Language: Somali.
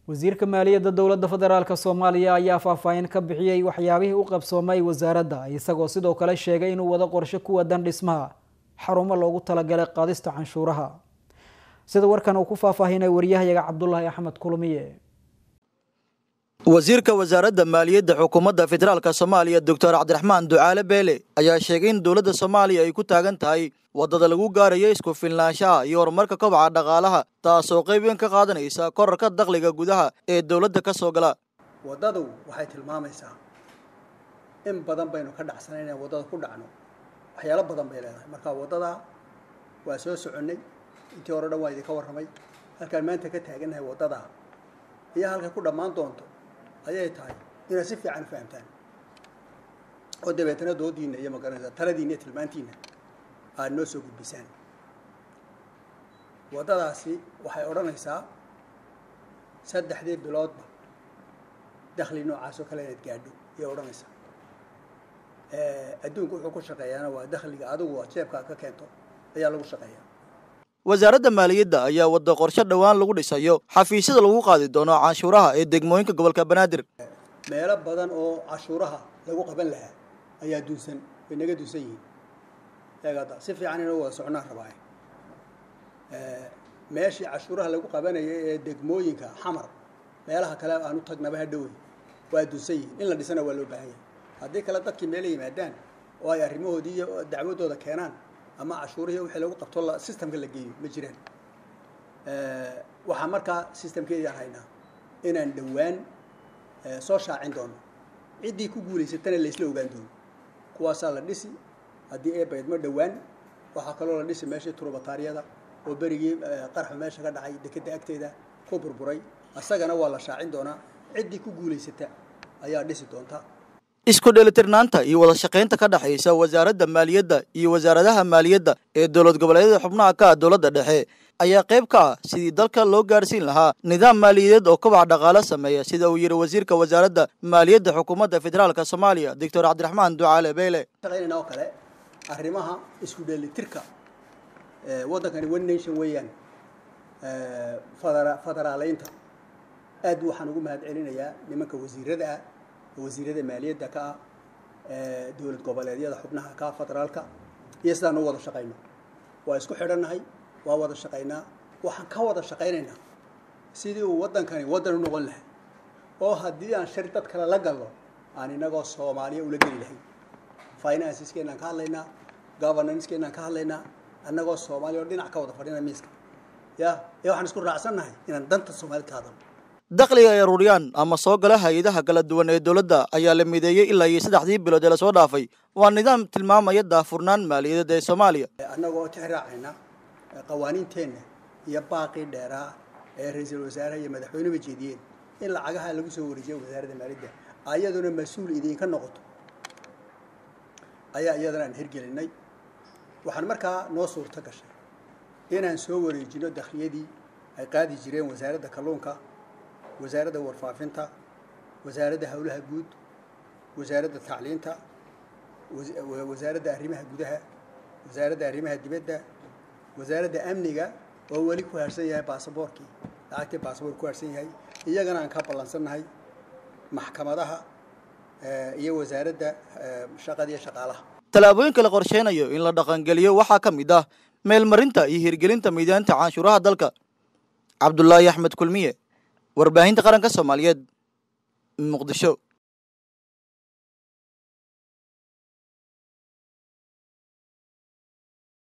wasiirka maaliyadda dowladda federaalk soomaaliya ayaa faahfaahin ka bixiyey waxyaabihii u qabsoomay wasaaradda isagoo sidoo kale sheegay inuu wado qorshe ku wadan dhismaha xarumo loogu talagalay qaadista canshuuraha sida warkan uu ku faahfaahinay wariyahayaga cabdulaahi axmed kulmiye wasiirka wasaaradda maaliyadda xukuumadda federaalka soomaaliya doctor cabdiraxmaan ducaale beele ayaa sheegay in dowladda soomaaliya ay ku taagan tahay waddada lagu gaarayo isku filnaanshaha iyo horumarka kobaca dhaqaalaha taasoo qayb weyn ka qaadanaysa korarka dakhliga gudaha ee dowladda ka soo gala waddadu waxay tilmaamaysaa in badan baynu ka dhacsanayn inaan waddada ku dhacno waxyaalo badan bay leedahay marka waddada waa soo soconnay intii hore dhan waa idinka warramay halkaan maanta ka taagannahay waddada iyo halkay ku dhammaan doonto ayay tahay inaad si fiican u fahamtaan oo dabeetana doodiina iyo magaranaysa taladiina iyo tilmaantiina aada noo soo gudbisaan waddadaasi waxay odhanaysaa saddexdii biloodba dakhli noocaas oo kale inaad gaadho ayay odhanaysaa adduunku wuxuu ku shaqeeyaana waa dakhliga adigu aad jeebkaa ka keento ayaa lagu shaqeeyaa wasaaradda maaliyadda ayaa wadda qorshe dhowaan lagu dhisayo xafiisyada lagu qaadi doono canshuuraha ee degmooyinka gobolka banaadir meelo badan oo cashuuraha lagu qaban lahaa ayaa dunsan way naga dunsan yihiin eegada si fiican inuu wada socnaan rabaaye meeshii cashuuraha lagu qabanayay ee degmooyinka xamar meelaha kale aan u tagnaba ha dhowey waa dunsan yihiin in la dhisana waa loo baahan yahay haddii kale dadkii meela yimaadaan oo ay arrimahoodii iyo dacwadooda keenaan ama cashuurihii wixii lagu qabto systemka la geeyo ma jiraan waxaa markaa systemkeedii aan haynaa inaan dhowaan soo shaacin doono ciddii ku guulaysatana laysla ogaan doono kuwaasaa la dhisi haddii ee baydmo dhowaan waxaa kaloo la dhisi meeshii turubataariyada oo berigii qarxu meesha ka dhacay dekedda agteeda ku burburay asagana waa la shaacin doonaa ciddii ku guulaysata ayaa dhisi doonta isku dheelitirnaanta iyo wada shaqaynta ka dhexaysa wasaaradda maaliyadda iyo wasaaradaha maaliyadda ee dowlad goboleedyada xubnaha ka ah dowladda dhexe ayaa qayb ka ah sidii dalka loo gaarsiin lahaa nidaam maaliyadeed oo kobac dhaqaalo sameeya sida uu yidhi wasiirka wasaaradda maaliyadda xukuumadda federaalka soomaaliya doctor cabdiraxmaan ducaale beyle shaqaynayna oo kale arrimaha isku dheelitirka waddankani one nation weeyaan fadera federaaleynta aad waxaan ugu mahad celinayaa nimanka wasiirada ah wasiirada maaliyadda ka ah dowlad goboleedyada xubnaha ka federaalka iyo sidaan u wada shaqayno waa isku xidhannahay waa wada shaqaynaa waxaan ka wada shaqaynaynaa sidii uu waddankani waddan u noqon lahay oo haddii aan shari dad kale la galno aan inagoo soomaaliya ula geli lahayn financiskeennaan ka hadlaynaa governancekeenaan ka hadlaynaa annagoo soomaaliya oo dhinac ka wada fadhina miiska ya ee waxaan isku raacsannahay inaan danta soomaalid ka hadalno dakhliga ay aruuriyaan ama soo gala hay-adaha kala duwan ee dowladda ayaa la mideeyey ilaa iyo saddexdii bilood ee lasoo dhaafay waa nidaam tilmaamaya daafurnaan maaliyadeed ee soomaaliya annagoo tixraacayna qawaaniinteenna iyo baaqii dheeraa ee ra-iisul wasaaraha iyo madaxweyneba jeediyeen in lacagaha lagu soo wareejiyo wasaaradda maaliyadda ayaduna mas-uul idinka noqoto ayaa iyadana aan hirgelinay waxaan markaa noo suurto gashay inaan soo wareejino dakhliyadii ay qaadi jireen wasaaradda kalluunka wasaaradda warfaafinta wasaaradda howlaha guud wasaaradda tacliinta wasaaradda arrimaha gudaha wasaaradda arrimaha dibadda wasaaradda amniga oo weli ku haarsan yahay baasaboorkii lacagtii baasaboor ku haarsan yahay iyagana aan ka ballansannahay maxkamadaha iyo wasaaradda shaqada iyo shaqaalaha tallaabooyinka la qorsheynayo in la dhaqangeliyo waxaa ka mid ah meelmarinta iyo hirgelinta miidaanta canshuuraha dalka cabdulaahi axmed kulmiye warbaahinta qaranka soomaaliyeed muqdisho